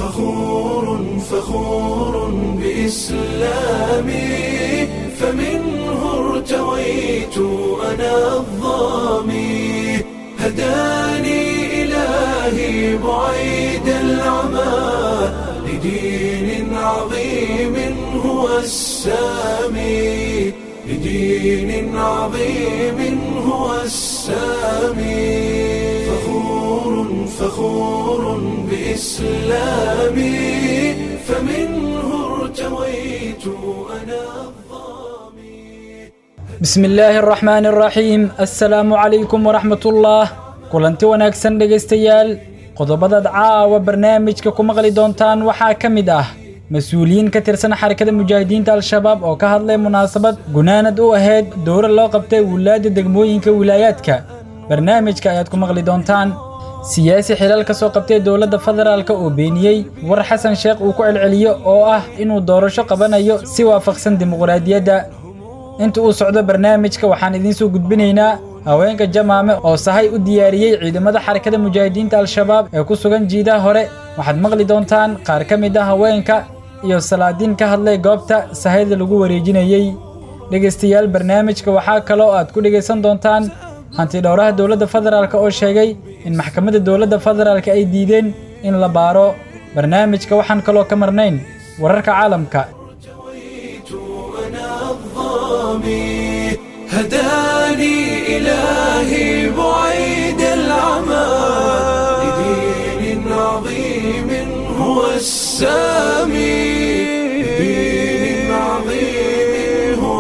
فخور فخور بإسلامي فمنه ارتويت أنا الظامي هداني إلهي بعيد العمى لدين عظيم هو السامي لدين عظيم هو السامي فخور فخور بإسلامي فمنه ارتويت أنا الظامي bismi illaahi araxmaani araxiim assalaamu calaykum waraxmatullah kulanti wanaagsan dhegaystayaal qodobadaad caawa barnaamijka ku maqli doontaan waxaa ka mid ah mas-uuliyiin ka tirsan xarakada mujaahidiinta al-shabaab oo ka hadlay munaasabad gunaanad u ahayd dowra loo qabtay wulaadda degmooyinka wilaayaadka barnaamijka ayaad ku maqli doontaan siyaasi xilal ka soo qabtay dowladda federaalka oo beeniyey war xasan sheekh uu ku celceliyo oo ah inuu doorasho qabanayo si waafaqsan dimuqraadiyadda inta uu socdo barnaamijka waxaan idiin soo gudbinaynaa haweenka jamaame oo sahay u diyaariyey ciidamada xarakada mujaahidiinta al-shabaab ee ku sugan jiidaha hore waxaad maqli doontaan qaar ka mid ah haweenka iyo salaadiin ka hadlay goobta sahayda lagu wareejinayey dhegaystayaal barnaamijka waxaa kaloo aad ku dhegaysan doontaan hantidhowraha dowladda federaalk oo sheegay in maxkamadda dowladda federaalk ay diideen in la baaro barnaamijka waxaan kaloo ka marnayn wararka caalamka ارتويت أنا الظامي هداني إلهي بعيد العمى لدين عظيم هو السامي لدين عظيم هو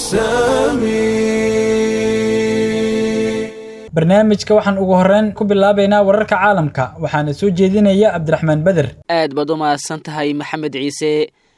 السامي barnaamijka waxaan ugu horreyn ku bilaabaynaa wararka caalamka waxaana soo jeedinaya cabdiraxmaan beder aad baad u mahadsan tahay maxamed ciise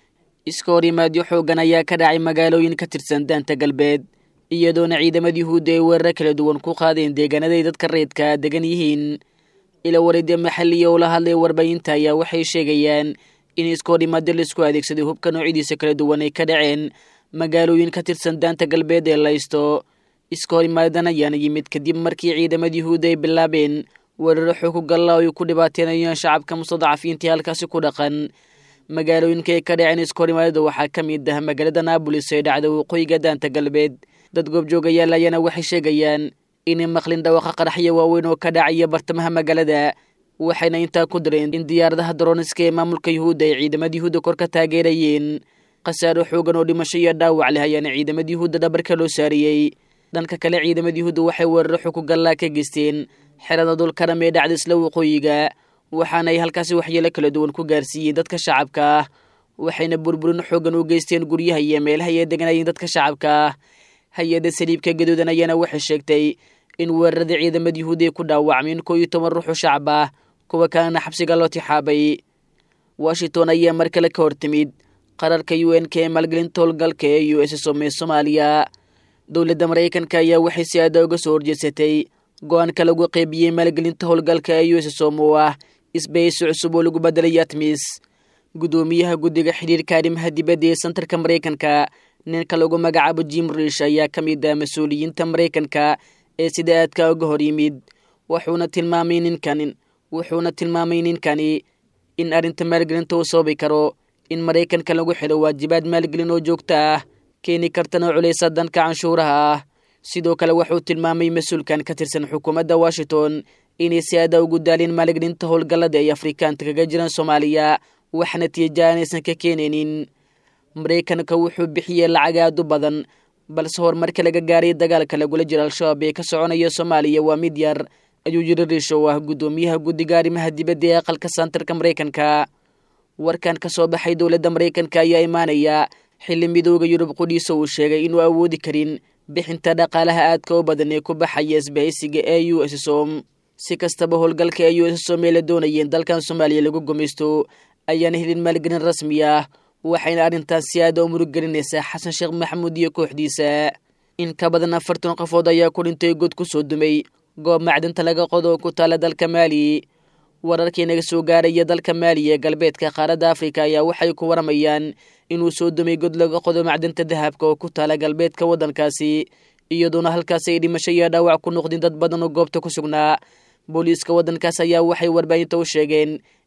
iska hor yimaadyo xooggan ayaa ka dhacay magaalooyin ka tirsan daanta galbeed iyadoona ciidamada yuhuudda ay weerar kala duwan ku qaadeen deegaanaday dadka reedka degan yihiin ila wareedya maxalliya oo la hadlay warbaahinta ayaa waxay sheegayaan in iska hor yimaadyo laisku adeegsaday hubka noocyadiisa kala duwan ay ka dhaceen magaalooyin ka tirsan daanta galbeed ee laysto iska hor imaadan ayaana yimid kadib markii ciidamada yuhuudda ay bilaabeen weeraro xoog ku galla oo ay ku dhibaateenayaan shacabka mustadacafiintii halkaasi ku dhaqan magaalooyinka ay ka dhaceen iska hor imaadada waxaa ka mid ah magaalada naabolis ee dhacda waqooyiga daanta galbeed dad goobjoogayaal ayaana waxay sheegayaan inay maqlin dhawaqa qaraxyo waaweyn oo ka dhacaya bartamaha magaalada waxayna intaa ku dareen in diyaaradaha daroniska ee maamulka yuhuudda ay ciidamada yuhuudda kor ka taageerayeen khasaaro xoogan oo dhimasho iyo dhaawac leh ayaana ciidamada yuhuudda dhabarka loo saariyey dhanka kale ciidamada yuhuudda waxay weeraro xuku gallaa ka geysteen xerada dulkaram ee dhacda isla waqooyiga waxaana ay halkaasi waxyeelo kala duwan ku gaarsiiyeen dadka shacabka ah waxayna burburin xoogan u geysteen guryaha iyo meelaha ay deganayeen dadka shacabka ah hay-adda saliibka gaduudan ayaana waxay sheegtay in weerarada ciidamada yuhuudda ay ku dhaawacmeen koo iyo toban ruuxu shacab ah kuwa kalena xabsiga loo tixaabay washington ayaa mar kale ka hortimid qararka u n k ee maalgelinta howlgalka ee u s som ee soomaaliya dowladda maraykanka ayaa waxay si aada uga soo horjeedsatay go-aanka lagu qeybiyey maalgelinta howlgalka ee u s som oo ah isbahaysi cusub oo lagu bedelay atmis guddoomiyaha guddiga xidhiirka arrimaha dibadda ee santarka maraykanka ninka lagu magacaabo jim rish ayaa ka mid ah mas-uuliyiinta maraykanka ee sida aadka uga hor yimid wuxuuna tilmaamay ninkan wuxuuna tilmaamay ninkani in arrinta maalgelinta uu sababi karo in maraykanka lagu xidho waajibaad maalgelin oo joogto ah keeni kartana culaysa danka canshuuraha ah sidoo kale wuxuu tilmaamay mas-uulkan ka tirsan xukuumadda washington inay si aada ugu daalin maalgelinta howlgallada ay afrikaanta kaga jiraan soomaaliya wax natiija aanaysan ka keenaynin maraykanka wuxuu bixiyey lacag aad u badan balse horumarka laga gaaray dagaalka lagula jiro al-shabaab ee ka soconaya soomaaliya waa mid yar ayuu yiri riish oo ah guddoomiyaha guddiga arrimaha dibadda ee aqalka santarka maraykanka warkan ka soo baxay dowladda maraykanka ayaa imaanaya xilli midooda yurub qudhiisa uu sheegay inuu awoodi karin bixinta dhaqaalaha aadka u badan ee ku baxaya isbahaysiga e u s som si kastaba howlgalka e u s som ee la doonayeen dalkan soomaaliya lagu gumaysto ayaana helin maalgelin rasmi ah waxayna arrintaas si aada u muruggelinaysaa xasan sheekh maxamuud iyo kooxdiisa in ka badan afartan qofood ayaa ku dhintay god ku soo dumay goob macdinta laga qodo oo ku taala dalka maali wararkii naga soo gaaraya dalka maali ee galbeedka qaaradda afrika ayaa waxay ku waramayaan inuu soo dumay god laga qodo macdinta dahabka oo ku taala galbeedka waddankaasi iyadoona halkaasi ay dhimasho iyo dhaawac ku noqdeen dad badan oo goobta ku sugnaa booliiska waddankaas ayaa waxay warbaahinta u sheegeen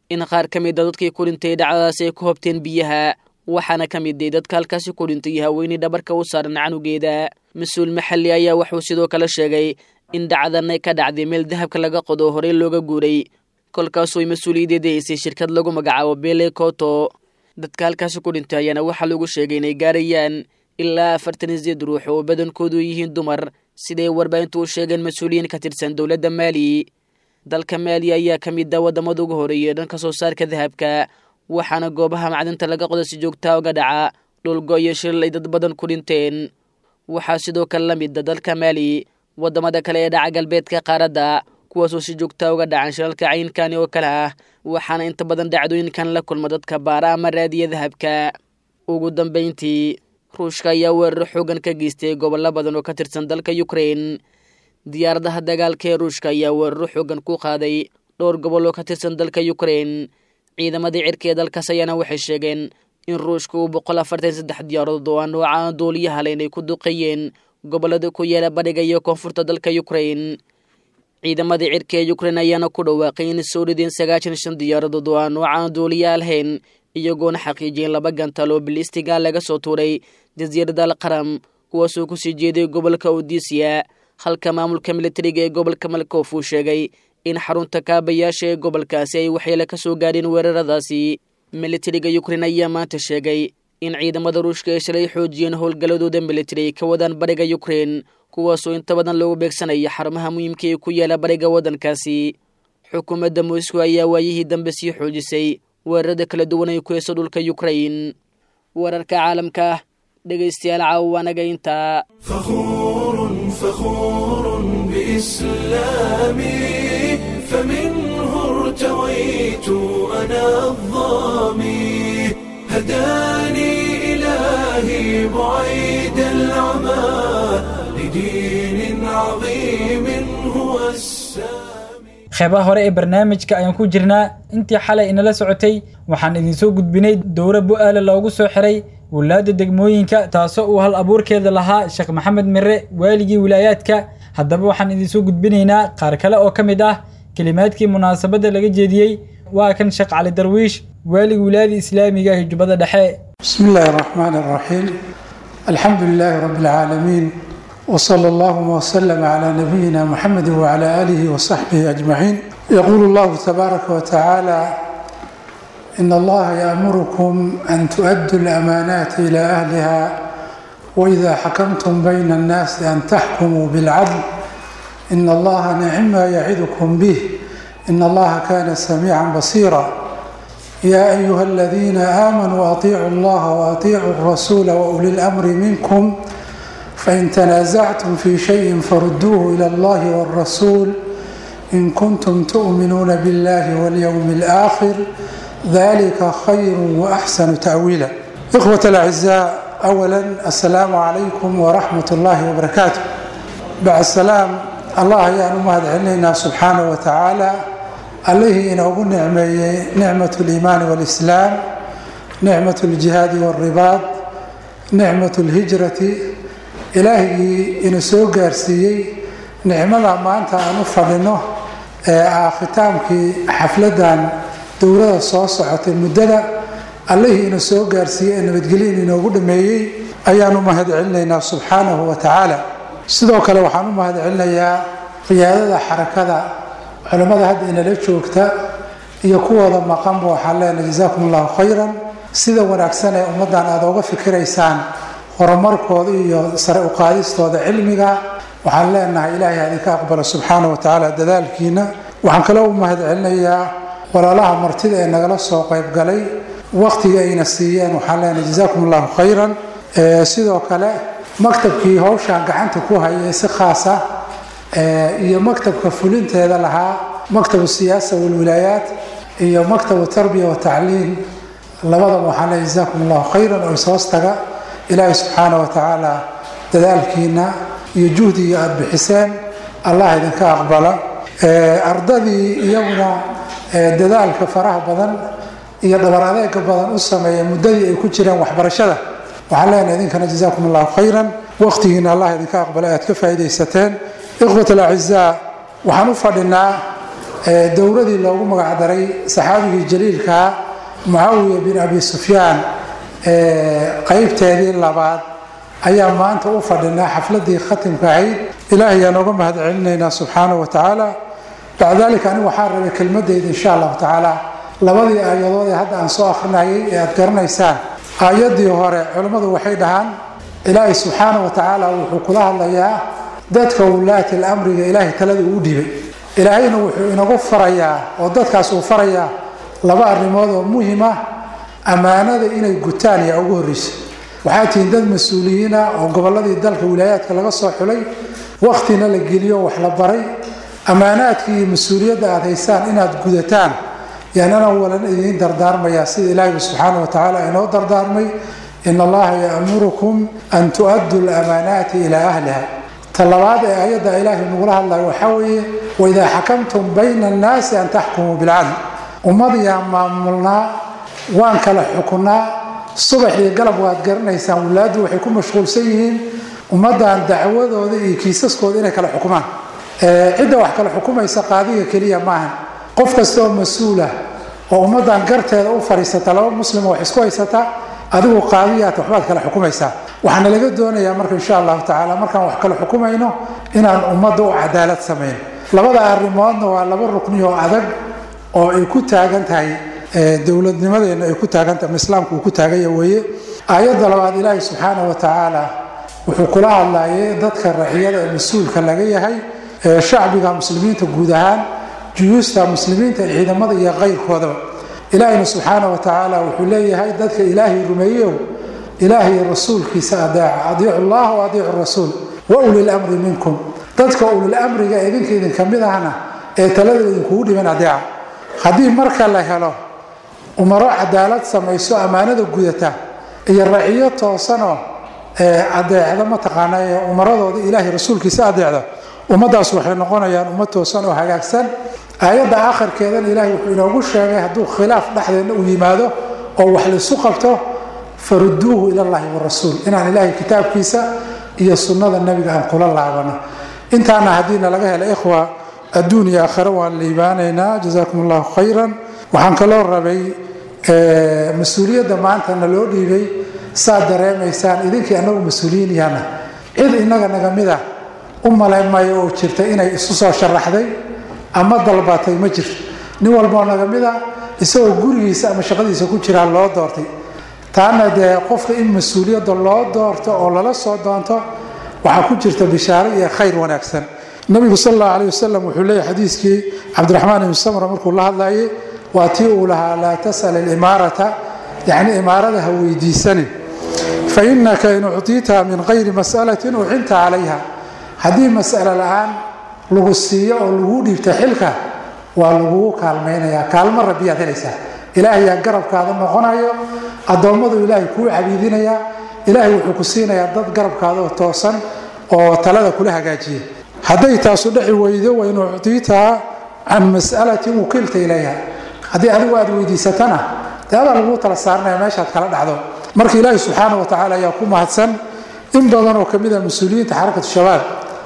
in qaar ka mid a dadkii ku dhintay dhacdadaas ay ku hobteen biyaha waxaana ka miday dadka halkaasi ku dhintay haweeney dhabarka u saaran canugeeda mas-uul maxalli ayaa wuxuu sidoo kale sheegay in dhacdanay ka dhacday meel dahabka laga qodo horey looga guuray kolkaasoo ay mas-uuliyadeeda haysay shirkad lagu magacaabo bele koto dadka halkaasi ku dhintay ayaana waxaa lagu sheegay inay gaarayaan ilaa afartan iyo sideed ruux oo badankoodu yihiin dumar siday warbaahintu u sheegeen mas-uuliyiin ka tirsan dowladda maali dalka maali ayaa ka mid a waddamada ugu horeeyay dhanka soo saarka dahabka waxaana goobaha macdinta laga qodo si joogtaa uga dhaca dhulgo iyo shilal ay dad badan ku dhinteen waxaa sidoo kale la mid a dalka maali waddamada kale ee dhaca galbeedka qaaradda kuwaasoo si joogtaa uga dhacan shilalka caynkani oo kale ah waxaana inta badan dhacdooyinkan la kulma dadka baara ama raadiya dahabka ugu dambayntii ruushka ayaa weerar xoogan ka geystay gobollo badan oo ka tirsan dalka ukrein diyaaradaha dagaalka ee ruushka ayaa weeraro xoogan ku qaaday dhowr gobol oo ka tirsan dalka ukrein ciidamadii cirka ee dalkaas ayaana waxay sheegeen in ruushka uu boqol afartan saddex diyaaradood oo aan nooca duuliyaha le inay ku duqeeyeen gobollada ku yaala badhiga iyo koonfurta dalka ukrein ciidamadii cirka ee ukrein ayaana ku dhawaaqay in soo rideen sagaashan shan diyaaradood oo aan nooca duuliyaha lahayn iyagoona xaqiijiyeen laba gantal oo bilistiga laga soo tuuray jasiirada alqaram kuwaasoo kusii jeeday gobolka odisiya halka maamulka militariga ee gobolka malkof uu sheegay in xarunta kaabayaasha ee gobolkaasi ay waxyeele ka soo gaadheen weeraradaasi militariga ukrein ayaa maanta sheegay in ciidamada ruushka ay shalay xoojiyeen howlgalladooda militari ay ka wadaan bariga ukrein kuwaasoo inta badan loogu beegsanaya xarumaha muhiimka ee ku yaala bariga waddankaasi xukuumadda moscow ayaa waayihii dambe sii xoojisay weerarada kala duwan ay ku heeso dhulka ukrein wararka caalamka dhegaystayaal caawaanaga intaa فخور فخور بإسلامي فمنه ارتويت أنا الظامي هداني إلهي بعيد العمى لدين عظيم هو السامي qeybaha hore ee barnaamijka ayaan ku jirnaa intii xalay inala socotay waxaan idinsoo gudbinay dowra bu-aale loogu soo xiray wulaadda degmooyinka taasoo uu hal abuurkeeda lahaa sheekh maxamed mire waaligii wilaayaadka haddaba waxaan idinsoo gudbinaynaa qaar kale oo ka mid ah kelimaadkii munaasabadda laga jeediyey waa kan sheekh cali darwiish waaligii wilaayada islaamiga ee jubbada dhexe بسم الله الرحمن الرحيم الحمد لله رب العالمين وصلى الله وسلم على نبينا محمد وعلى آله وصحبه أجمعين يقول الله تبارك وتعالى إن الله يأمركم أن تؤدوا الأمانات إلى أهلها وإذا حكمتم بين الناس أن تحكموا بالعدل إن الله نعم ما يعظكم به إن الله كان سميعا بصيرا يا أيها الذين آمنوا أطيعوا الله وأطيعوا الرسول وأولي الأمر منكم فإن تنازعتم في شيء فردوه إلى الله والرسول إن كنتم تؤمنون بالله واليوم الآخر ذلك خير وأحسن تأويلا إخوة الأعزاء أولا السلام عليكم ورحمة الله وبركاته بعد السلام الله يا مهد علينا سبحانه وتعالى عليه إنه نعمة نعمة الإيمان والإسلام نعمة الجهاد والرباط نعمة الهجرة ilaahigii ina soo gaarsiiyey nicmada maanta aan u fadhino ee ah khitaamkii xafladan dowlada soo socotay muddada allihii ina soo gaarsiiyey ee nabadgelyin inoogu dhameeyey ayaan u mahad celinaynaa subxaanahu wa tacaala sidoo kale waxaan u mahad celinayaa qiyaadada xarakada culimmada hadda inala joogta iyo kuwooda maqanba waxaan leenahay jazaakum allahu khayran sida wanaagsan ee ummaddan aada oga fikiraysaan horumarkooda iyo sare uqaadistooda cilmiga waxaan leenahay ilaahay adinka aqbalo subxaana wa tacaala dadaalkiina waxaan kaloo u mahad celinayaa walaalaha martida ee nagala soo qaybgalay waqtiga ayna siiyeen waxaan leenahay jazaakum allahu khayran sidoo kale maktabkii howshaan gacanta ku hayay si khaas ah iyo maktabka fulinteeda lahaa maktabu siyaasa walwilaayaat iyo maktabu tarbiya wa tacliim labadaba waxaan leeyahay jazaakum allahu khayran oo ishoostaga ilaahay subxaana wa tacaala dadaalkiina iyo juhdiga aada bixiseen allah idinka aqbala ardadii iyaguna dadaalka faraha badan iyo dhabar adeega badan u sameeya muddadii ay ku jireen waxbarashada waxaan leenahay idinkana jazaakum allahu khayran waqtigiina allah idinka aqbala aad ka faa'iidaysateen ikhwat alacizaa waxaan u fadhinaa dowladii loogu magacdaray saxaabigii jaliilkaa mucaawiya bin abi sufyaan qaybteedii labaad ayaa maanta u fadhinaa xafladii khatimka ahayd ilaahay ayaan oga mahad celinaynaa subxaana wa tacaala bacda dalika anigu waxaa rabay kelmadeyda insha allahu tacaala labadii aayadood ee hadda aan soo akrinayay ee aad garanaysaan aayadii hore culimmadu waxay dhahaan ilaahay subxaana wa tacaala wuxuu kula hadlayaa dadka wulaati lamriga ilaahay talada uu dhibay ilaahayna wuxuu inagu farayaa oo dadkaas uu farayaa laba arrimood oo muhima ammaanada inay gutaan yaa ugu horreysa waxaa tihiin dad mas-uuliyiina oo gobolladii dalka wilaayaadka laga soo xulay wakhtina la geliyo wax la baray ammaanaadkii iyo mas-uuliyadda aad haysaan inaad gudataan yaanana walan idiin dardaarmayaa sida ilaahiba subxaana wa tacaala inoo dardaarmay in allaha yaamurukum an tu'addu lamaanaati ilaa ahliha ta labaad ee ayadda ilaahay nagula hadlayo waxaa weeye waidaa xakamtum bayna annaasi an taxkumuu bilcadl ummadiyaan maamulnaa waan kala xukunaa subax iyo galab waad garanaysaan walaaddu waxay ku mashquulsan yihiin ummaddan dacwadooda iyo kiisaskooda inay kala xukumaan cidda wax kala xukumaysa qaadiga keliya maahan qof kasta oo mas-uulah oo ummaddan garteeda u fadhiisata laba muslimo wax isku haysata adigu qaadiyaata waxbaad kala xukumaysaa waxaana laga doonayaa marka insha allahu tacaala markaan wax kala xukumayno inaan ummadda u cadaalad samayn labada arrimoodna waa laba rukni oo adag oo ay ku taagan tahay dowladnimadeena ay ku taagantahay ama islaamku uu ku taaganya weeye aayadda labaad ilaahi subxaana wa tacaala wuxuu kula hadlayay dadka raciyada ee mas-uulka laga yahay shacbiga muslimiinta guud ahaan juyuusta muslimiinta ciidamada iyo qayrkoodaba ilaahina subxaana wa tacaala wuxuu leeyahay dadka ilaahay rumeeyow ilaahay rasuulkiisa adeeca adiicu llah wa adiicu rasuul wa ulil amri minkum dadka ulil amriga idinka idinka mid ahna ee talada idinkugu dhiban adeeca haddii marka la helo umaro cadaalad samayso ammaanada gudata iyo raciyo toosanoo adeecda mataqaana ee umaradooda ilaahay rasuulkiisa adeecda ummadaas waxay noqonayaan ummad toosan oo hagaagsan aayadda akhirkeedana ilaahay wuxuu inoogu sheegay hadduu khilaaf dhexdeedna uu yimaado oo wax laisu qabto faruduuhu ilallahi warasuul inaan ilaahay kitaabkiisa iyo sunnada nebiga aan kula laabano intaana haddiina laga hela ikhwa adduun iyo aakhare waan liibaanaynaa jazaakum allahu khayran waxaan kaloo rabay mas-uuliyadda maantana loo dhiibay saad dareemaysaan idinkii annagu mas-uuliyiin yaana cid innaga naga mid ah u malaymayo oo jirta inay isu soo sharaxday ama dalbatay ma jirto nin walboo naga mid a isagoo gurigiisa ama shaqadiisa ku jiraa loo doortay taana dee qofka in mas-uuliyadda loo doorto oo lala soo doonto waxaa ku jirta bishaaro iyo khayr wanaagsan nabigu sal allahu aleh wasalam wuxuu leeyahy xadiiskii cabdiraxmaan ibni samra markuu la hadlayay waa tii uu lahaa laa tasal ilimaarata yacni imaarada ha weydiisanin fa innaka in uctiitaha min qayri mas'alatin uxinta calayha haddii mas'alo la-aan lagu siiyo oo laguu dhiibta xilka waa lagugu kaalmaynayaa kaalmo rabbiyaad helaysaa ilaahayaa garabkaada noqonayo addoommadu ilaahay kuu cabiidinayaa ilaahay wuxuu ku siinayaa dad garabkaada oo toosan oo talada kula hagaajiya hadday taasu dheci weydo wain uctiitaha can mas'alatin wukilta ilayha haddii adigu aad weydiisatana dee adaa laguu tala saaranaya meeshaad kala dhacdo marka ilaahi subxaana wa tacala ayaa ku mahadsan in badan oo kamid a mas-uuliyiinta xarakatu shabaab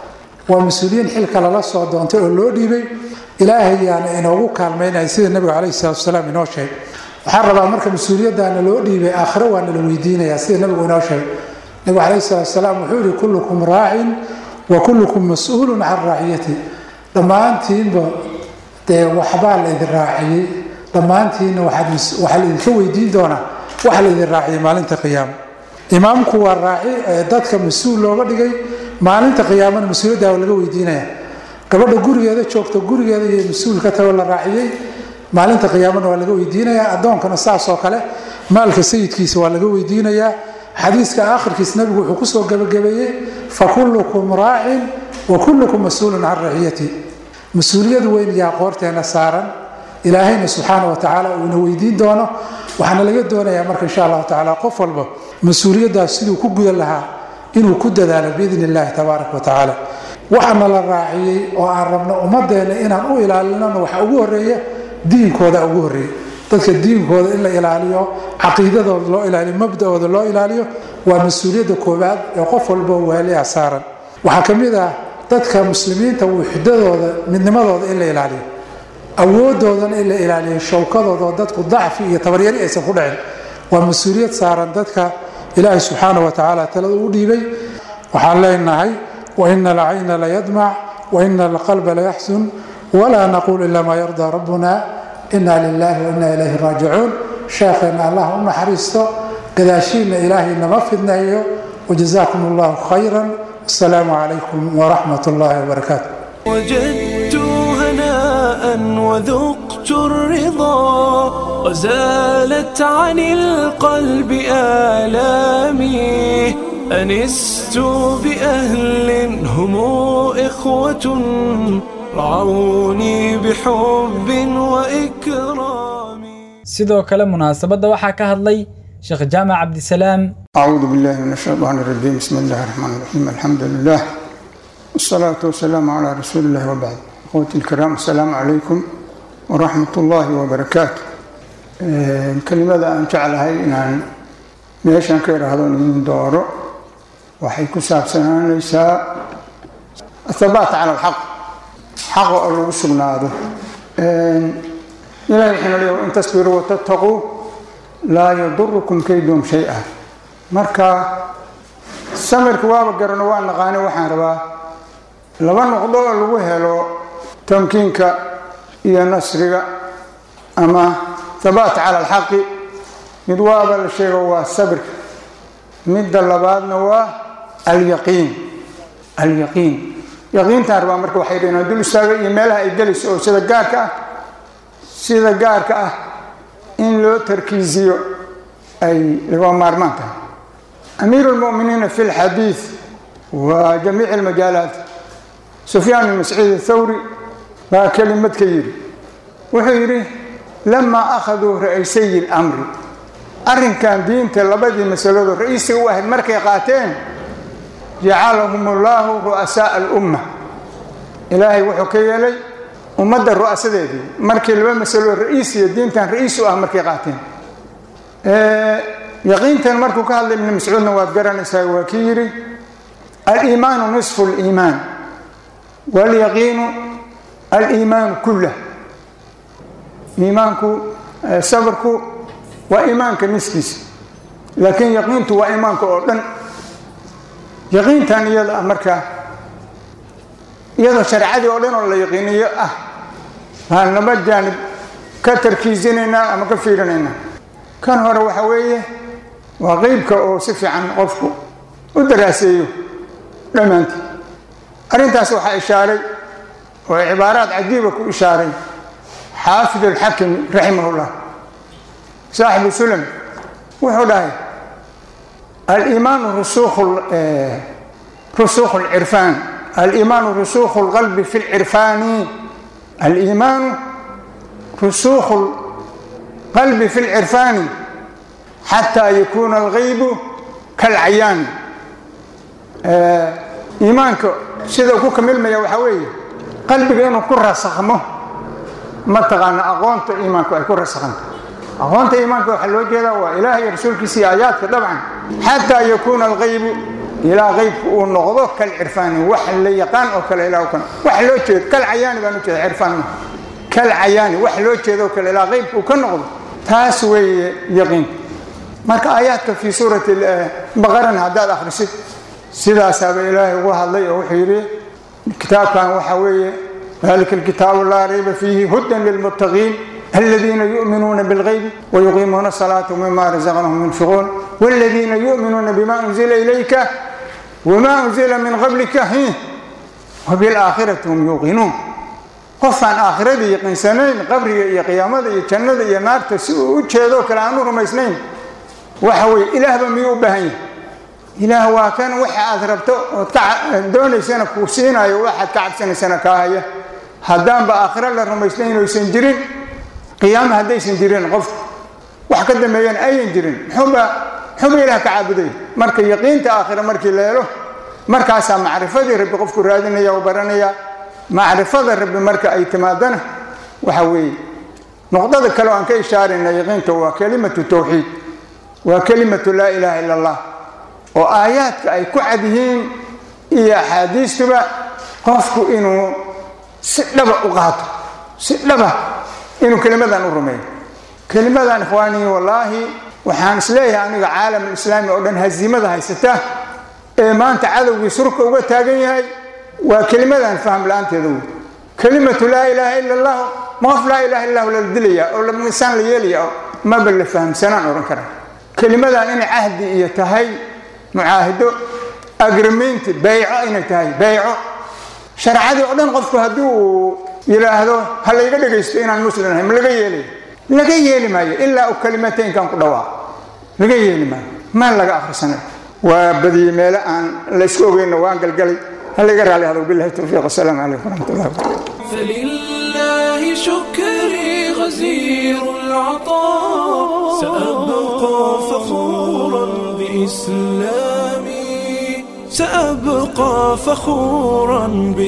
waa mas-uuliyiin xilka lala soo doontay oo loo dhiibay ilaahayaana inoogu kaalmaynaya sida nabigu calayhi salatu wasalaam inoo sheegay waxaan rabaa marka mas-uuliyaddaana loo dhiibay aakhiro waa nala weydiinaya sida nabigu inoo sheegay nabigu calayhi salatu wasalaam wuxuu yihi kullukum raacin wa kullukum mas-uulun can raaciyati dhammaantiinba dee waxbaa la idin raaciyey dhammaantiinna waxaa laidinka weydiin doonaa waxa la idin raaciyay maalinta qiyaama imaamku waa raaci dadka mas-uul looga dhigay maalinta qiyaamana mas-uuliyadda waa laga weydiinaya gabadha gurigeeda joogta gurigeeda iyo mas-uul ka tago la raaciyey maalinta qiyaamana waa laga weydiinaya addoonkana saas oo kale maalka sayidkiisa waa laga weydiinayaa xadiiska aakhirkiis nabigu wuxuu kusoo gabagabeeyey fa kullukum raacin wa kullukum mas-uulun can raciyati mas-uuliyad weyn yaa qoorteena saaran ilaahayna subxaana wa tacaala uu ina weydiin doono waxaana laga doonayaa marka insha allahu tacaala qof walba mas-uuliyaddaas siduu ku gudan lahaa inuu ku dadaalo biidn illahi tabaaraka wa tacaala waxaana la raaciyey oo aan rabno ummadeenna inaan u ilaalinona waxa ugu horeeya diinkooda ugu horeeya dadka diinkooda in la ilaaliyo caqiidadooda loo ilaaliyo mabdaooda loo ilaaliyo waa mas-uuliyadda koowaad ee qof walbo waaliha saaran waxaa ka mid ah dadka muslimiinta wuxdadooda midnimadooda in la ilaaliyo awoodoodana in la ilaaliyo showkadooda oo dadku dacfi iyo tabaryari aysan ku dhicin waa mas-uuliyad saaran dadka ilaahay subxaana wa tacaala talada u dhiibay waxaan leenahay waina alcayna layadmac waina alqalba layaxsun walaa naquul ila maa yardaa rabbuna ina lilahi waina ilayhi raajicuun sheekheenna allah u naxariisto gadaashiinna ilaahay nama fidneeyo wajazaakum allahu khayra wasalaamu calaykum waraxmat ullahi wabarakaatu وجدت هناء وذقت الرضا وزالت عن القلب آلامي أنست بأهل هم إخوة رعوني بحب وإكرام sidoo kale munaasabadda waxaa ka hadlay sheekh jaamac cabdisalaam أعوذ بالله من الشيطان الرجيم بسم الله الرحمن الرحيم الحمد لله والصلاة والسلام على رسول الله وبعد أخوتي الكرام السلام عليكم ورحمة الله وبركاته كلمة أن جعلها إن meeshan ka idhaahdo nin dooro waxay ku saabsanaanaysaa athabaat cala alxaq xaqa oo lagu sugnaado ilahi wuxuuna leeyahay in tasbiruu watattaquu laa yadurukum kaydum shay-a marka samirka waaba garano waa naqaani waxaan rabaa laba noqdo oo lagu helo tamkiinka iyo nasriga ama thabaat cala alxaqi mid waaba la sheego waa sabirka midda labaadna waa alyaqiin alyaqiin yaqiintaan rabaa marka waxay dhaheen dul istaaga iyo meelaha ay gelayso oo sida gaarka ah sida gaarka ah in loo tarkiisiyo ay laga maarmaan tahay amiiru lmuminiina fi lxadiid wa jamiici almajaalaat sufyaan bin mascuud athawri baa kelimad ka yidhi wuxuu yidhi lamaa akhaduu ra'aysay lmri arrinkan diinta labadii masalado ra-iisiga u ahayd markay qaateen jacalahum ullahu ru'asaaa alumma ilaahay wuxuu ka yeelay ummadda ru'asadeedii markii laba masalo ra-iisiya diintan ra-iis u ah markay qaateen yaqiintan markuu ka hadlay ibni mascuudna waad garanaysaa waa kii yidhi aliimaanu nisfu liimaan waalyaqiinu aliimaanu kullah iimaanku sabarku waa iimaanka niskiisa laakiin yaqiintu waa iimaanka oo dhan yaqiintan iyada ah markaa iyadoo shareecadii oo dhan oo la yaqiiniyo ah baan laba jaanib ka tarkiisinaynaa ama ka fiirinaynaa kan hore waxa weeye waa qeybka oo si fiican qofku u daraaseeyo dhammaantii arrintaas waxaa ishaaray oo cibaaraad cajiiba ku ishaaray xaafid alxakimi raximahullah saaxibu sulam wuxuu dhahay aliimaanu rusukhu lcirfaan aliimaanu rusukhu lqalbi fi lcirfaani aliimaanu rusukhu lqalbi fi lcirfaani xataa yakuuna algaybu kalcayaani iimaanka sida ku kamilmaya waxaa weeye qalbiga inuu ku rasakhmo mataqaana aqoonta iimaanku ay ku rasakhanto aqoonta iimaanka waxaa loo jeedaa waa ilaah iyo rasuulkiisa iyo aayaadka dabcan xataa yakuuna algaybu ilaa qaybku uu noqdo kal cirfaani wax la yaqaan oo kale ilaa kan wax loo jeedo kal cayaani baan u jeeda cirfaan ma kal cayaani wax loo jeedo oo kale ilaa qaybku uu ka noqdo taas weeye yaqiinka marka aayaadka fii suurati baqarana haddaad akhrisid sidaasaaba ilaahay ugu hadlay oo wuxuu yidhi kitaabkan waxaa weeye dalika alkitaabu laa rayba fiihi hudan lilmuttaqiin الذين يؤمنون بالغيب ويقيمون الصلاة ومما رزقناهم ينفقون والذين يؤمنون بما أنزل إليك وما أنزل من قبلك وبالآخرة هم يوقنون qofaan aakhiradii yaqiinsanayn qabriga iyo qiyaamada iyo jannada iyo naarta si uu u jeedo kale aanu rumaysnayn waxa weye ilaahba miyuu u baahan yahay ilaah waa kan waxa aad rabto ood ka doonaysana kuu siinayo waxaad ka cabsanaysana kaa haya haddaanba aakhiro la rumaysnayn oysan jirin qiyaama haddaysan jirin qof wax ka dambeeyana ayan jirin muxuuba muxuuba ilaah ka caabuday marka yaqiinta aakhira markii la helo markaasaa macrifadii rabbi qofku raadinaya oo baranaya macrifada rabbi marka ay timaadana waxa weeye noqdada kale oo aan ka ishaarayna yaqiinta waa kelimatu tawxiid waa kelimatu laa ilaaha ila allah oo aayaadka ay ku cad yihiin iyo axaadiistuba qofku inuu si dhaba u qaato si dhaba inuu kelimadan u rumeeyo kelimadan ikhwaanii wallaahi waxaan isleeyahay aniga caalam alislaami oo dhan hasiimada haysata ee maanta cadowgii surka uga taagan yahay waa kelimadan faham la-aanteeda wey kelimatu laa ilaaha ila allah ma qof laa ilaha illahu lala dilaya oo insaan la yeelaya oo maba la fahamsanaan odhan kara kelimadan inay cahdi iyo tahay mucaahido agrimenti bayco inay tahay bayco sharcadii oo dhan qofku haddii uu yidhaahdo ha layga dhegaysto inaan muslim ahay ma laga yeelay laga yeeli maayo ilaa u kalimateynkan ku dhawaaq laga yeeli maayo maan laga akhrisanay waa badiyey meelo aan laysku ogeyno waan galgalay ha layga raali hado billahi towfiiq wasalaamu calaykum waraxmat ullahi wabarakatu فلله شكري غزير العطاء سأبقى فخورا بإسلامي سأبقى فخورا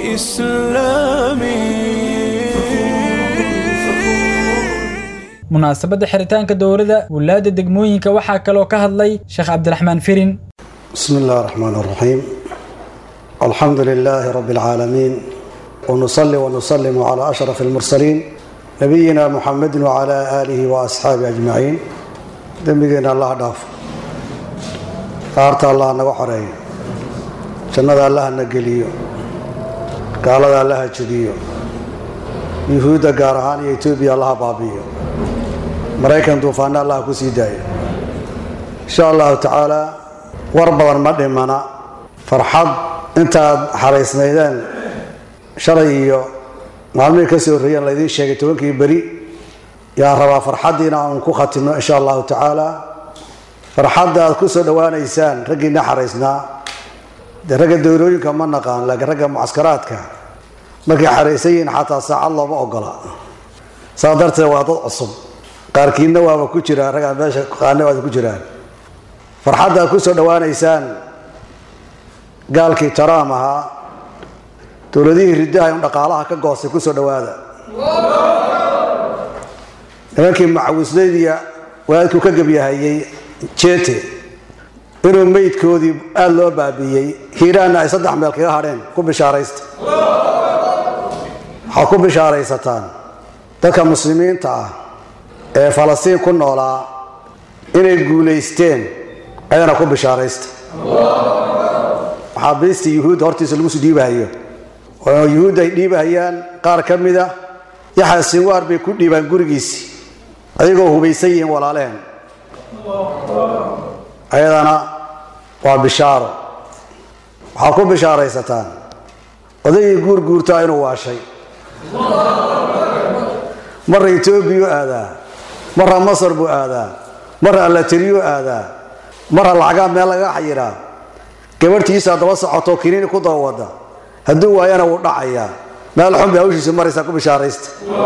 بإسلامي munaasabadda xiritaanka dowladda wulaadda degmooyinka waxaa kaloo ka hadlay sheekh cabdiraxmaan firin بسم الله الرحمن الرحيم الحمد لله رب العالمين ونصلي ونسلم على أشرف المرسلين نبينا محمد وعلى آله وأصحابه أجمعين دمجنا الله داف أرت الله نوحري جنة الله نقليو قال الله جديو يهودا قارهان يتوبي الله بابيو مريكان دوفان الله كسيدايو إن شاء الله تعالى war badan ma dhimana farxad intaad xaraysnaydeen shalay iyo maalmihii kasii horreeyeen laydiin sheegay tobankii beri yaan rabaa farxaddiina aan ku khatimno insha allahu tacaala farxadda aad ku soo dhowaanaysaan raggiina xaraysnaa dee ragga dowlooyinka ma naqaan laakiin ragga mucaskaraadka markay xaraysan yihiin xataa saacad looma ogola saa darteed waa dad cusub qaarkiinna waaba ku jiraan raggaan meesha qaana waad ku jiraan farxadda aad ku soo dhowaanaysaan gaalkii taraam ahaa dowladihii riddaha in dhaqaalaha ka goostay ku soo dhowaada nimankii macawislaydiya wadaadkuu ka gebyahayey jete inuu meydkoodii aada loo baabiiyey hiiraanna ay saddex meel kaga hadheen ku bishaaraysta waxaad ku bishaaraysataan dadka muslimiinta ah ee falastiin ku noolaa inay guulaysteen ayana ku bishaaraysta maxaabiistii yuhuudda hortiisa lagu soo dhiibahayo oo yuhuudda ay dhiibahayaan qaar ka mid a yaxya sinwaar bay ku dhiibaan gurigiisii ayagoo hubaysan yihiin walaalehen ayadana waa bishaaro waxaad ku bishaaraysataan odaygii guur guurtaa inuu waashay marra etoobiyu aadaa marra masar buu aadaa marra allatiriyuu aadaa marra lacagaa meel laga xayiraa gabarhtiisaa daba socoto kiniini ku daba wada hadduu waayana wuu dhacayaa meel xun bay hawshiisu maraysaa ku bishaaraysta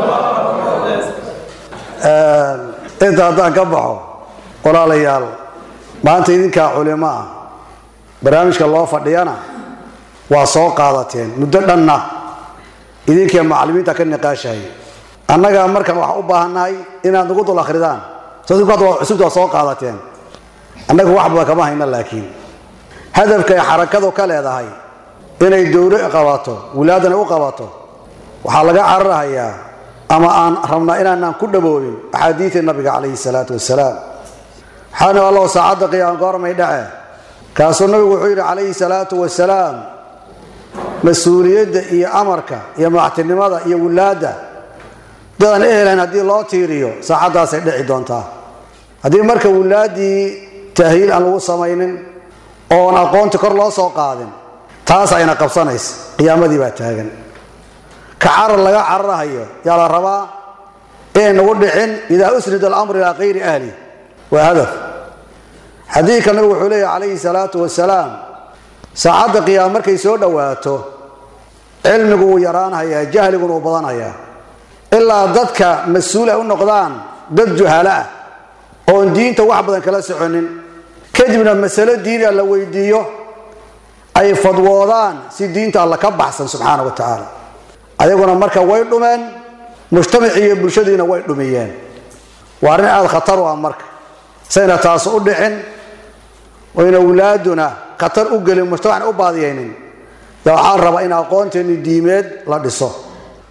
inta haddaan ka baxo walaalayaal maanta idinkaa culimo ah barnaamijka loo fadhiyana waa soo qaadateen muddo dhanna idinkii macallimiinta ka niqaashahay annagaa markaan waxaa u baahannahay inaad nagu dul akhridaan cusubta waa soo qaadateen annagu wax badan kama hayna laakiin hadafka ay xarakadu ka leedahay inay dowlo qabato wilaadana u qabato waxaa laga cararahayaa ama aan rabnaa inaanaan ku dhaboobin axaadiidii nabiga calayhi salaatu wasalaam waxaana allahu saacadda qiyaam goormay dhace kaasuu nabigu wuxuu yidhi calayhi salaatu wasalaam mas-uuliyadda iyo amarka iyo madaxtinimada iyo wilaadda dadaan ehelayn haddii loo tiiriyo saacaddaasay dhici doontaa haddii marka wilaaddii tahliil aan lagu samaynin oon aqoonti kor loo soo qaadin taas ayna qabsanaysa qiyaamadii baa taagan ka carar laga cararahayo yaa la rabaa inay nagu dhicin idaa usnida alamru ilaa kayri ahli waa hadaf xadiidka nabigu wuxuu leeyahy calayhi salaatu wasalaam saacadda qiyaama markay soo dhowaato cilmigu wuu yaraanhayaa jahliguna wuu badanhayaa ilaa dadka mas-uul ay u noqdaan dad juhalo ah oon diinta wax badan kala soconin kadibna masalo diini la weydiiyo ay fadwoodaan si diinta alla ka baxsan subxaana wa tacaala ayaguna marka way dhumeen mujtamacii iyo bulshadiina way dhumiyeen waa arrin aada khatar u ah marka sayna taas u dhicin oyna wlaaduna khatar u gelin mujtamacna u baadiyaynin yaa waxaa rabaa in aqoonteeni diimeed la dhiso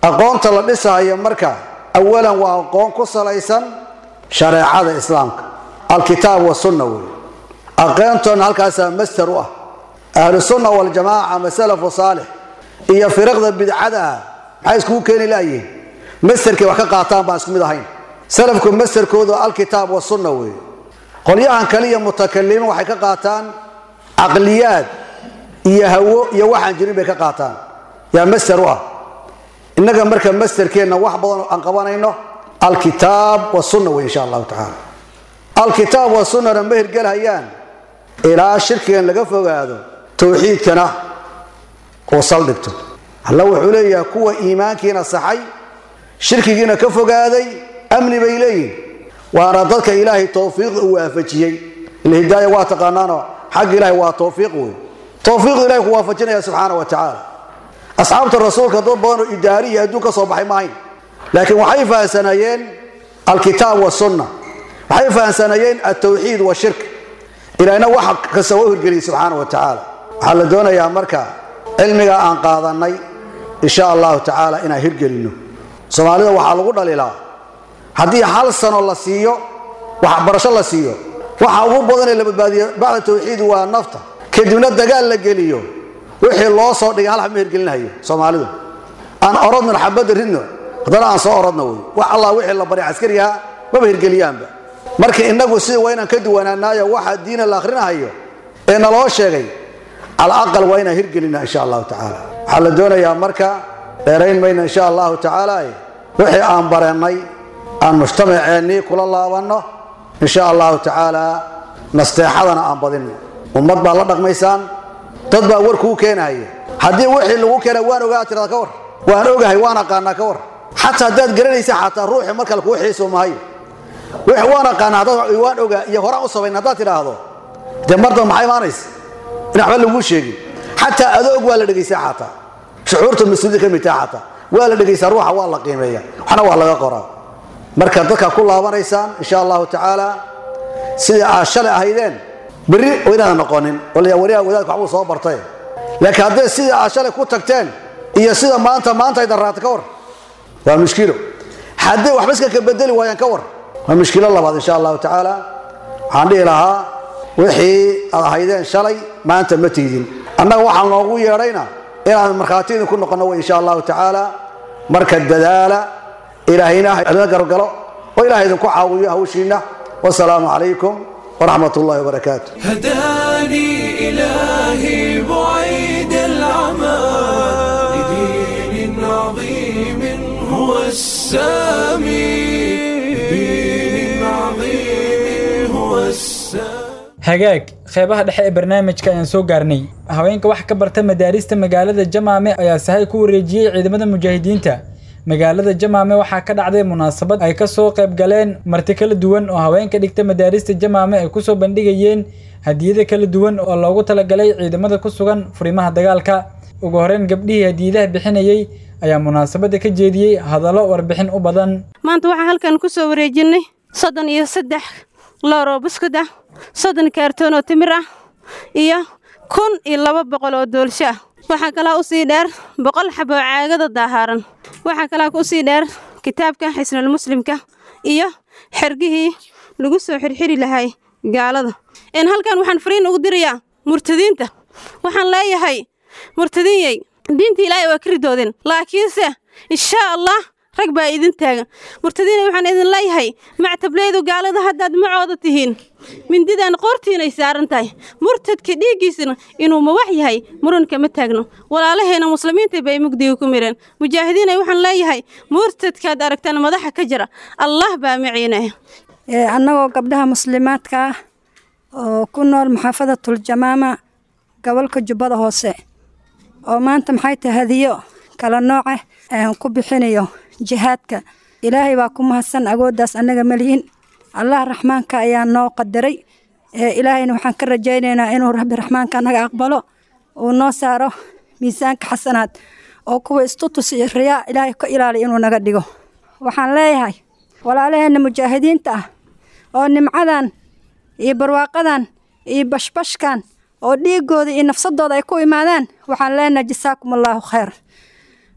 aqoonta la dhisayo marka awalan waa aqoon ku salaysan shareecada islaamka alkitaab wasunna wey aqoontoona halkaasaa master u ah ahlusunna waljamaaca ama salafu saalix iyo firaqda bidcada ah maxay iskugu keeni laayihin masterkay wax ka qaataan baan isku mid ahayn salafku masterkoodu alkitaab wasunna wey qolyahan kale iyo mutakalimiin waxay ka qaataan caqliyaad iyo hawo iyo waxaan jirin bay ka qaataan yaa master u ah innaga marka masterkeenna wax badan aan qabanayno alkitaab wasunna wey insha allahu tacaala alkitaab wasunnana ma hirgelhayaan ilaa shirkigan laga fogaado towxiidkana uu saldhigto alla wuxuu leeyahay kuwa iimaankiina saxay shirkigiina ka fogaaday amni bay leeyihin waana dadka ilaahay towfiiq uu waafajiyey ilhidaaya waa taqaanaano xagga ilaahay waa towfiiq wey towfiiqdu ilahay ku waafajinaya subxaana wa tacaala asxaabta rasuulka dad badanoo idaari iyo adduun ka soo baxay maahayn laakiin waxay fahamsanayeen alkitaab wasunna waxay fahamsanayeen altawxiid washirk ilaahna wax kasta waa u hirgeliyey subxaana wa tacaala waxaa la doonayaa marka cilmiga aan qaadanay insha allahu tacaala inaan hirgelinno soomaalida waxaa lagu dhalilaa haddii hal sano la siiyo waxbarasho la siiyo waxa ugu badanee la badbaadiyo bacda tawxiid waa nafta kadibna dagaal la geliyo wixii loo soo dhigay hal ma hirgelinhayo soomaalidu aan orodno xabadda ridno haddana aan soo orodno wey wax allah wixii la baray caskariyaha maba hirgeliyaanba marka innagu sida waa inaan ka duwanaanaayo waxa diina la akhrinahayo ee naloo sheegay cala aqal waa inaan hirgelina insha allahu tacaala waxaa la doonayaa marka dheerayn mayno insha allahu tacaala wixii aan bareennay aan mujtamaceennii kula laabanno insha allahu tacaala nasteexadana aan badinno ummad baad la dhaqmaysaan dad baa war kuu keenahaya haddii wixii lagu keena waan ogaa tirada ka war waan ogahay waan aqaanaa ka war xataa haddaad garanaysa xataa ruuxi mar kale kuu xiiso mahayo wix waan aqaanaa haddaad waan ogaa iyo horaan u sabayn haddaad tidhaahdo dee mardan maxaa imaanaysa in waxba laguu sheegin xataa adoog waa la dhegaysaa xataa shucuurta mas-uuliyadda ka mid taha xataa waa la dhegaysaa ruuxa waa la qiimeeya waxna waa laga qoraa marka dadka ku laabanaysaan insha allahu tacaala sidai aad shalay ahaydeen berri oo inaadan noqonin wala wariyaha wadaadka waxbuu soo bartay laakiin hadday sidai aad shalay ku tagteen iyo sida maanta maanta aydan raata ka war waa mushkilo hadday waxba iska ka bedeli waayaan ka war waa mushkilo labaad insha allahu tacaala waxaan dhihi lahaa wixii aad ahaydeen shalay maanta ma tiidin annaga waxaan noogu yeedhayna inaan markhaati idinku noqonno wey insha allahu tacaala marka dadaala ilaahayna adina gargalo oo ilahay idinku caawiyo hawshiinna wasalaamu calaykum waraxmat ullahi wabarakaatu هداني إلهي بعيد العمى لدين عظيم هو السامي لدين عظيم هو السامي hagaag qeybaha dhexe ee barnaamijka ayaan soo gaarnay haweenka wax ka barta madaarista magaalada jamaame ayaa sahay ku wareejiyey ciidamada mujaahidiinta magaalada jamaame waxaa ka dhacday munaasabad ay ka soo qayb galeen marti kala duwan oo haweenka dhigta madaarista jamaame ay kusoo bandhigayeen hadiyada kala duwan oo loogu talagalay ciidamada ku sugan furimaha dagaalka ugu horeyn gabdhihii hadiyadaha bixinayey ayaa munaasabada ka jeediyey hadallo warbixin u badan maanta waxaan halkan ku soo wareejinay soddon iyo saddex looroo buskud ah soddon kaartoon oo timir ah iyo kun iyo laba boqol oo doolsho ah waxaa kalaa u sii dheer boqol xabo oo caagada daahaaran waxaa kalaa u sii dheer kitaabka xisnul muslimka iyo xergihii lagu soo xirxiri lahay gaalada een halkan waxaan fariin ugu dirayaa murtadiinta waxaan leeyahay murtadiinyey diinta ilaahay waa ka ridoodeen laakiinse inshaa allah rag baa idin taagan murtadiinay waxaan idin leeyahay mactableydu gaalada haddaad macooda tihiin mindidan qoortiinay saaran tahay murtadka dhiiggiisana inuu mawax yahay muranka ma taagno walaalaheena muslimiinta bay mugdiga ku mireen mujaahidiinay waxaan leeyahay murtadkaad aragtaan madaxa ka jira allah baa maciinaya annagoo gabdhaha muslimaadka ah oo ku nool maxaafadatul-jamaama gobolka jubbada hoose oo maanta maxay tahay hadiyo kala nooca aan ku bixinayo jihaadka ilaahay baa ku mahadsan agooddaas annaga malihin allah raxmaanka ayaa noo qadaray ilaahayna waxaan ka rajaynaynaa inuu rabbi raxmaanka annaga aqbalo uu noo saaro miisaanka xasanaad oo kuwa istutus iyo riyaa ilaahay ka ilaaliya inuu naga dhigo waxaan leeyahay walaalaheenna mujaahidiinta ah oo nimcadan iyo barwaaqadan iyo bashbashkan oo dhiigooda iyo nafsadooda ay ku imaadaan waxaan leenahay jasaakum allaahu khayr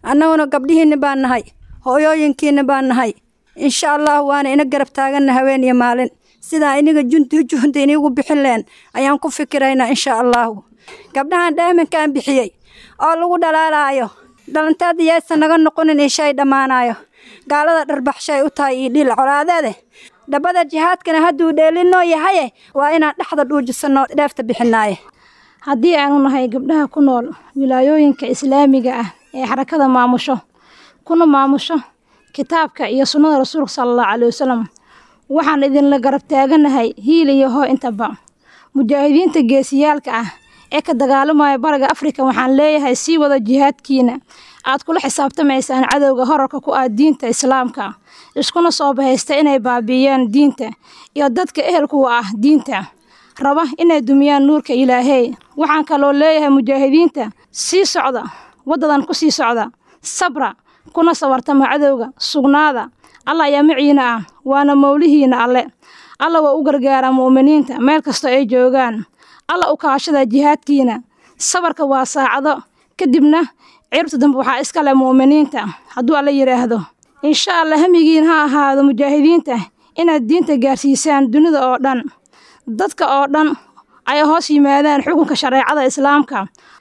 annaguna gabdhihiinna baan nahay hooyooyinkiinna baan nahay insha allah waana ina garab taaganna haween iyo maalin sidaa iniga junti juhda inigu bixin leen ayaan ku fikiraynaa insha allahu gabdhahan dhaaminkaan bixiyey oo lagu dhalaalaayo dhalantaada yaysan naga noqonin ishay dhammaanayo gaalada dharbaxshay u tahay iyo dhil colaadeede dhabbada jihaadkana hadduu dheelinoo yahaye waa inaan dhexda dhuujisanno dheefta bixinaaye haddii aanu nahay gabdhaha ku nool wilaayooyinka islaamiga ah ee xarakada maamusho kuna maamusho kitaabka iyo sunnada rasuulka sala allahu caleyhi wasalam waxaan idinla garab taaganahay hiil iyo hoo intaba mujaahidiinta geesiyaalka ah ee ka dagaalamaya bariga afrika waxaan leeyahay sii wada jihaadkiina aad kula xisaabtamaysaan cadowga horarka ku ah diinta islaamka iskuna soo bahaysta inay baabi'iyaan diinta iyo dadka ehelkuwa ah diinta raba inay dumiyaan nuurka ilaahey waxaan kaloo leeyahay mujaahidiinta sii socda waddadan ku sii socda sabra kuna sabartama cadowga sugnaada alla ayaa maciina ah waana mowlihiina alle alla waa u gargaaraa mu'miniinta meel kastoo ay joogaan alla u kaashada jihaadkiina sabarka waa saacado kadibna ciribta dambe waxaa iska leh mu'miniinta hadduu alla yidhaahdo insha allah hamigiin ha ahaado mujaahidiinta inaad diinta gaarsiisaan dunida oo dhan dadka oo dhan ay hoos yimaadaan xukunka shareecada islaamka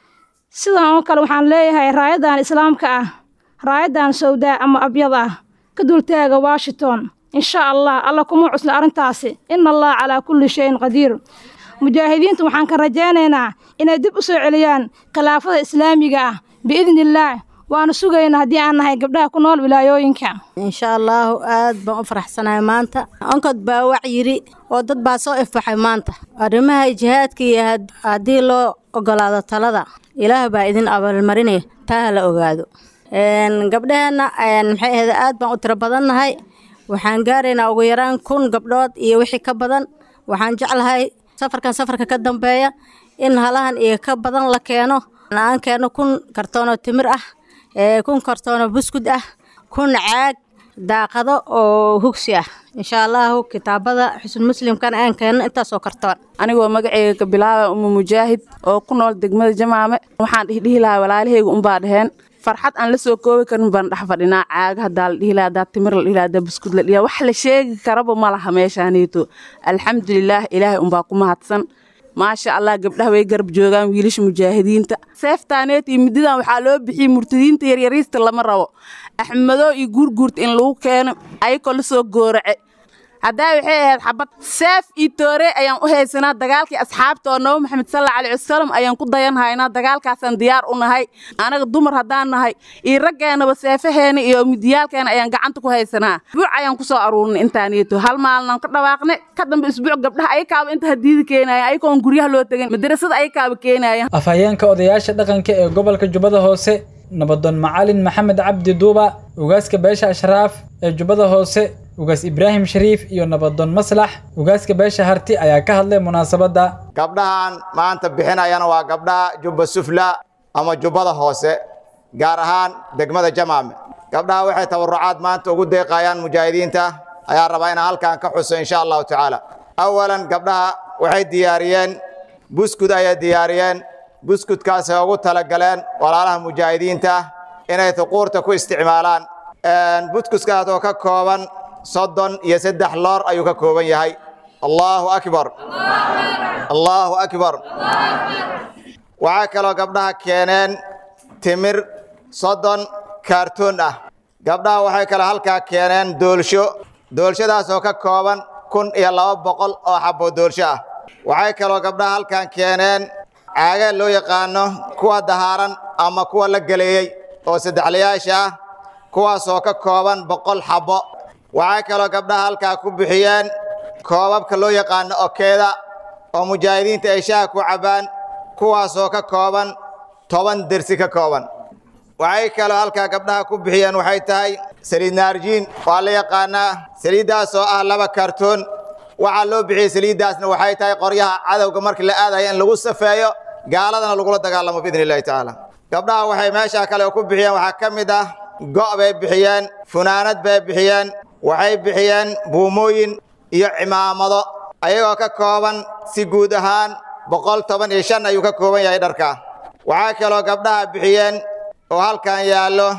sidan oo kale waxaan leeyahay raayadan islaamka ah raayadan sawdaa ama abyad ah ka dultaaga washington insha allah alla kuma cusla arrintaasi ina allah calaa kulli shayin qadiir mujaahidiinta waxaan ka rajaynaynaa inay dib u soo celiyaan khilaafada islaamiga ah biidni illaah waanu sugaynaa haddii aan nahay gabdhaha ku nool wilaayooyinka insha allaahu aad baan u faraxsanahay maanta onkod baa wac yidhi oo dad baa soo ifbaxay maanta arrimaha jihaadka iyo haddii loo ogolaado talada ilaah baa idin abaalmarinaya taa ha la ogaado gabdhaheenna maxay ahayd aad baan u tiro badannahay waxaan gaaraynaa ugu yaraan kun gabdhood iyo wixii ka badan waxaan jeclahay safarkan safarka ka dambeeya in halahan iyo ka badan la keeno aan keeno kun kartoonoo timir ah kun kartoonoo buskud ah kun caag daaqado oo hugsi ah insha allahu kitaabada xusn muslimkana aan keenno intaasoo kartoon anigoo magaceyga ka bilaaba uma mujaahid oo ku nool degmada jamaame waxaan dhihdhihi lahaa walaalahayga unbaa dheheen farxad aan la soo koobi karin baan dhex fadhinaa caaga hadaa la dhihi lahaa hadaa timir la dhihi lahaa hadaa buskud la dhihi lahaa wax la sheegi karaba ma laha meeshaaniito alxamdulilaah ilaahay unbaa ku mahadsan maasha allah gabdhaha way garab joogaan wiilasha mujaahidiinta seeftaaneet iyo mididan waxaa loo bixiyey murtadiinta yaryariista lama rabo axmado iyo guurguurta in lagu keeno ayakoo la soo goorace haddaa waxay ahayd xabad seef iyo toore ayaan u haysanaa dagaalkii asxaabta oo nabo maxamed salla alai wasalam ayaan ku dayanhaynaa dagaalkaasaan diyaar u nahay anaga dumar haddaan nahay iyo raggeenaba seefaheena iyo midiyaalkeena ayaan gacanta ku haysanaa isbuuc ayaan ku soo aruurnay intaaniito hal maalinaan ka dhawaaqnay ka dambe isbuuc gabdhaha ayakaaba inta hadiida keenayan ayagoon guryaha loo tegin madarasada ayakaaba keenayan afhayeenka odayaasha dhaqanka ee gobolka jubbada hoose nabadoon macalin maxamed cabdi duuba ugaaska beesha ashraaf ee jubbada hoose ugaas ibraahim shariif iyo nabadoon maslax ugaaska beesha harti ayaa ka hadlay munaasabadda gabdhahan maanta bixinayana waa gabdhaha jubba sufla ama jubbada hoose gaar ahaan degmada jamaame gabdhaha waxay tabarucaad maanta ugu deeqayaan mujaahidiinta ayaa rabaa inaan halkan ka xuso insha allahu tacaala awalan gabdhaha waxay diyaariyeen buskud ayay diyaariyeen buskudkaasay ugu talagaleen walaalaha mujaahidiinta inay huquurta ku isticmaalaan buskudkaas oo ka kooban soddon iyo saddex loor ayuu ka kooban yahay allaahu akbar allaahu akbar waxaa kaloo gabdhaha keeneen timir soddon kaartoon ah gabdhaha waxay kaloo halkaa keeneen doolsho doolshadaas oo ka kooban kun iyo laba boqol oo xabbo doolsho ah waxay kaloo gabdhaha halkan keeneen caaga loo yaqaano kuwa dahaaran ama kuwa la geleeyey oo saddexlayaasha ah kuwaasoo ka kooban boqol xabbo waxay kaloo gabdhaha halkaa ku bixiyeen koobabka loo yaqaano okeeda oo mujaahidiinta ay shaha ku cabbaan kuwaasoo ka kooban toban dersi ka kooban waxay kaloo halkaa gabdhaha ku bixiyeen waxay tahay saliid naarjiin waa la yaqaanaa saliiddaas oo ah laba kaartoon waxaa loo bixiyey saliiddaasna waxay tahay qoryaha cadowga markii la aadaya in lagu safeeyo gaaladana lagula dagaalamo biidni illahi tacaala gabdhaha waxay meeshaa kale ku bixiyeen waxaa ka mid ah go' bay bixiyeen funaanad bay bixiyeen waxay bixiyeen buumooyin iyo cimaamado ayagoo ka kooban si guud ahaan boqol toban iyo shan ayuu ka kooban yahay dharka waxaa kaloo gabdhaha bixiyeen oo halkan yaallo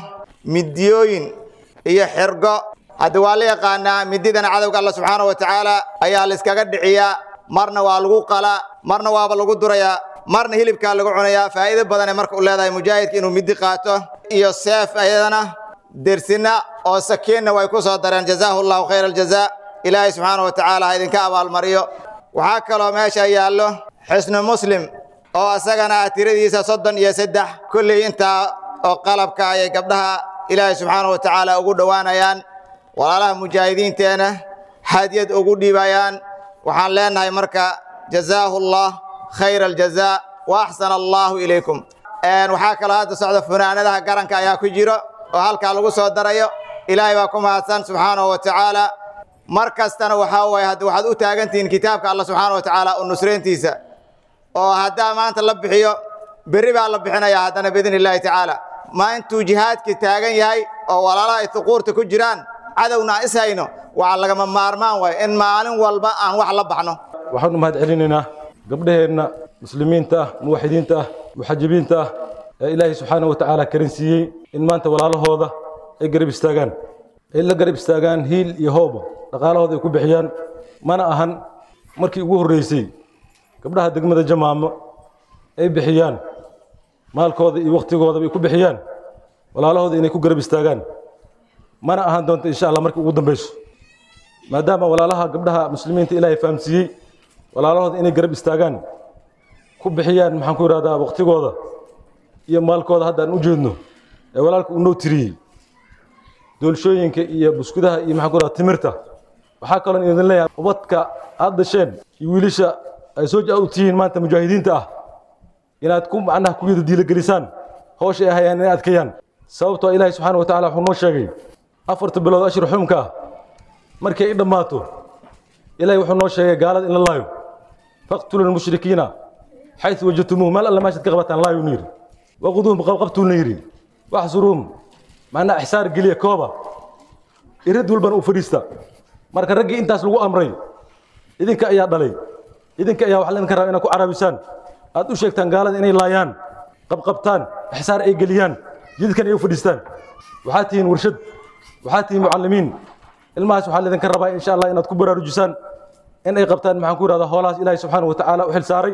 midiyooyin iyo xirgo hadda waa la yaqaanaa mididana cadowga alla subxaana wa tacaala ayaa la iskaga dhiciyaa marna waa lagu qalaa marna waaba lagu durayaa marna hilibkaa lagu cunayaa faa'iido badanay marka u leedahay mujaahidka inuu midi qaato iyo seef ayadana dersinna oo sakiinna way ku soo dareen jazaahu allahu khayra aljazaa ilaahay subxaana wa tacaala ha idinka abaalmariyo waxaa kaloo meesha yaallo xisnu muslim oo isagana ah tiradiisa soddon iyo saddex kulley intaa oo qalabka ayay gabdhaha ilaahay subxaana wa tacaala ugu dhowaanayaan walaalaha mujaahidiinteena hadiyad ugu dhiibayaan waxaan leenahay marka jazaahu allah khayra aljazaa wa axsana allahu ilaykum waxaa kaloo hadda socda funaanadaha garanka ayaa ku jiro oo halkaa lagu soo darayo ilaahay baa ku mahadsan subxaanahu wa tacaala mar kastana waxaa waye hadda waxaad u taagantihiin kitaabka allah subxaana wa tacaala u nusrayntiisa oo haddaa maanta la bixiyo berri baa la bixinayaa haddana biidni illaahi tacaala ma intuu jihaadka taagan yahay oo walaalaha ay thuquurta ku jiraan cadowna aan is hayno waxaa lagama maarmaan waay in maalin walba aan wax la baxno waxaanu mahad celinaynaa gabdhaheenna muslimiinta ah muwaxidiinta ah muxajibiinta ah ee ilaahay subxaana wa tacaala karin siiyey in maanta walaalahooda ay garab istaagaan ay la garab istaagaan hiil iyo hooba dhaqaalahooda ay ku bixiyaan mana ahan markii ugu horreysay gabdhaha degmada jamaamo ay bixiyaan maalkooda iyo wakhtigoodaba ay ku bixiyaan walaalahooda inay ku garab istaagaan mana ahan doonto insha allah markii ugu dambeyso maadaama walaalaha gabdhaha muslimiinta ilaahay fahamsiiyey walaalahooda inay garab istaagaan ku bixiyaan maxaan ku ihahdaa wakhtigooda iyo maalkooda hadda aan u jeedno ee walaalka uu noo tiriyey doolshooyinka iyo buskudaha iyo maxaan ku ihahdaa timirta waxaa kaloo idin leeyahay ubadka aad dasheen iyo wiilasha ay soo u tihiin maanta mujaahidiinta ah inaad ku macnaha ku yada diilagelisaan howsha ay hayaan inay adkeeyaan sababtoo ilaahay subxaana wa tacaala wuxuu noo sheegay afarta bilood ashir xumka ah markay i dhammaato ilaahay wuxuu noo sheegay gaalada in la laayo faqtulu lmushrikiina xaysu wajadtumuuh meel alle meeshaad ka qabataan laayu yidhi waquduuhum qabqabtuuna yidhi waxsuruhum macnaa ixsaar geliya kooba irid walbana u fadhiista marka raggii intaas lagu amray idinka ayaa dhalay idinka ayaa wax laydinka raba inaad ku carabisaan aad u sheegtaan gaalada inay laayaan qabqabtaan ixsaar ay geliyaan jidkan ay u fadhiistaan waxaad tihiin warshad waxaad tihiin mucallimiin ilmahaas waxaa laydinka rabaa insha allah inaad ku baraarujisaan in ay qabtaan maxaan ku yidhahdaa hoolahaas ilaahay subxaana wa tacaala u xil saaray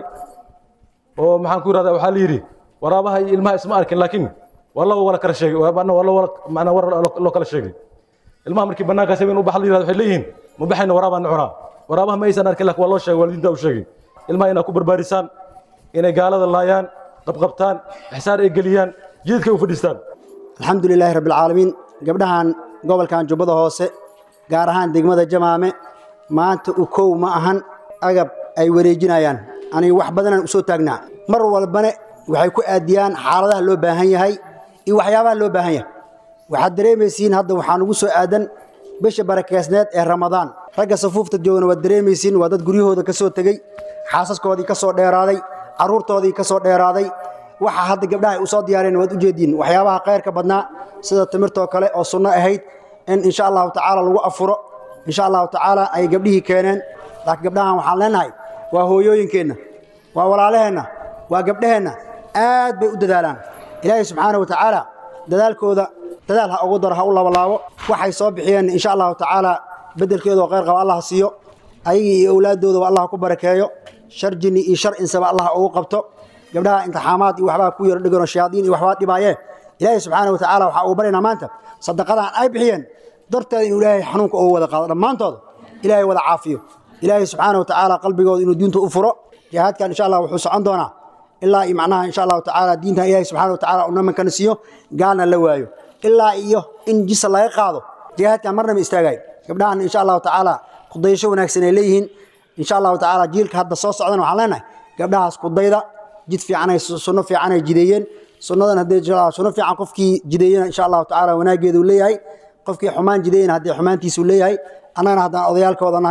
oo maxaan ku yidhahdaa waxaa la yidhi waraabaha iyo ilmaha isma arkin laakiin waa laba wala kala sheegay waa laba macnaa war loo kala sheegay ilmaha markii bannaankaas habeen u baxa la yidhahdo waxay leeyihiin ma baxayna waraabaan cunaa waraabaha ma aysan arkin laakiin waa loo sheegay waalidiinta u sheegay ilmaha inaad ku barbaarisaan inay gaalada laayaan qabqabtaan ixsaar ay geliyaan jidadkay u fadhiistaan alxamdu lilaahi rabbi alcaalamiin gabdhahan gobolkan jubbada hoose gaar ahaan degmada jamaame maanta u kow ma ahan agab ay wareejinayaan aniga wax badanaan u soo taagnaa mar walbane waxay ku aadiyaan xaaladaha loo baahan yahay iyo waxyaabaha loo baahan yahay waxaad dareemaysiin hadda waxaa nugu soo aadan bisha barakeysneed ee ramadaan ragga safuufta joogana waad dareemaysiin waa dad guryahooda ka soo tegey xaasaskoodii ka soo dheeraaday carruurtoodii ka soo dheeraaday waxa hadda gabdhaha ay u soo diyaareen waad u jeediin waxyaabaha khayrka badnaa sida timirtoo kale oo sunno ahayd in insha allahu tacaala lagu afuro insha allahu tacaala ay gabdhihii keeneen laakiin gabdhahan waxaan leenahay waa hooyooyinkeenna waa walaalaheenna waa gabdhaheenna aad bay u dadaalaan ilaahay subxaana wa tacaala dadaalkooda dadaal ha ugu daro ha u labalaabo waxay soo bixiyeen insha allahu tacaala beddelkeedoo khayr qaba allah siiyo ayagii iyo owlaaddoodaba allah ku barakeeyo shar jinni iyo shar insaba allah ugu qabto gabdhaha intixaamaad iyo waxbaa ku yaro dhiganoo shayaadiin iyo waxbaa dhibaayee ilaahay subxaana wa tacaala waxaa uu baryaynaa maanta sadaqadan ay bixiyeen darteeda inuu ilaahay xanuunka ugu wada qaado dhammaantooda ilaahay wada caafiyo ilaahay subxaana wa tacaala qalbigooda inuu diinta u furo jihaadkan insha allah wuxuu socon doonaa ilaa iyo macnaha insha allahu tacaala diintan ilaahay subxaana wa tacaala uu namankana siiyo gaalna la waayo ilaa iyo in jisa laga qaado jihaadkan marnaba istaagayo gabdhahan insha allahu tacaala kudayasho wanaagsan ay leeyihiin insha allahu tacaala jiilka hadda soo socdana waxaan leenahay gabdhahaas kudayda jid fiicanay sunno fiicanay jideeyeen sunnadan haddii sunno fiican qofkii jideeyena insha allahu tacaala wanaageedu leeyahay qofkii xumaan jideeyena haddii xumaantiisu leeyahay annagana haddaan odayaalkooda nahay